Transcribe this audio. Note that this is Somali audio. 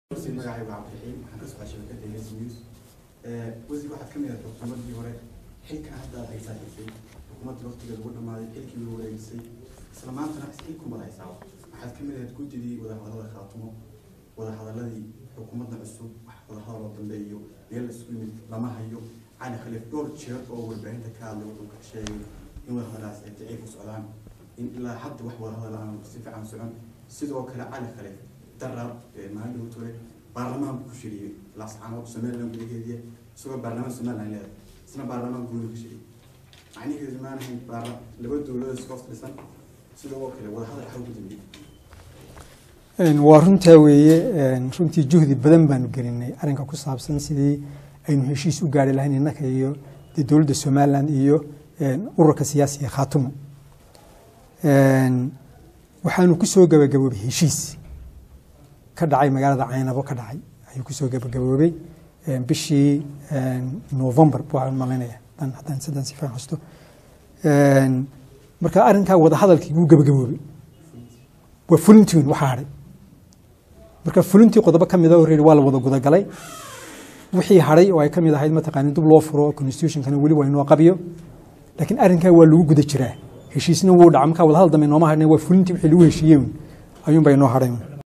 wasiir magacaygu cabdiraxiim waxaan ka socdaa shabakada hes news wasiir waxaad ka mid ahayd xukuumaddii hore xilkan hadda aad haysaa xisay xukuumadda waqtigeeda ugu dhamaaday xilkii ugu wareegisay isla maantana xilkumad haysaa waxaad ka mid ahayd guddidii wadahadalada khaatumo wadahadaladii xukuumadda cusub wax wadahadal oo dambeeyo meel la isku yimid lama hayo cali khaliif dhowr jeer oo warbaahinta ka hadlay wuxuu ka sheegay in wadahadalaas ay daciif u socdaan in ilaa hadda wax wadahadal aan si fiican socon sidoo kale cali khaliif daraab maalin uu turay baarlamaanku ku shiriyey laascaanood somaliland gudaheediya isagoo baarlamaan somaliland leedahay isna baarlamaan guuda ku shiriyey macniheedu maanahayn baarla laba dowladood iska hoos dhisan sidoo kale wadahadal xaw ku dambeeyey waa runtaa weeye runtii juhdi badan baanu gelinay arrinka ku saabsan sidii aynu heshiis u gaari lahayn innaka iyo dee dowladda somaliland iyo ururka siyaasiga khaatumo waxaanu kusoo gabagaboobay heshiis ka dhacay magaalada caynabo ka dhacay ayuu kusoo gabagaboobay bishii november baan malaynaya haddaan sidaan si fiican xusto marka arrinkaa wadahadalkii wuu gabagaboobay waa fulintiin waxaa hadhay marka fulintii qodobo ka mida horreedi waa la wada gudagalay wixii hadhay oo ay ka mid ahayd mataqaani dib loo furo constitutionkana weli waa inoo qabiyo laakiin arrinkaa waa lagu guda jiraa heshiisna wuu dhaca markaa wadahadal dambe nooma hadhna waa fulintii wixii lagu heshiiyey ayuunbaa inoo hadhay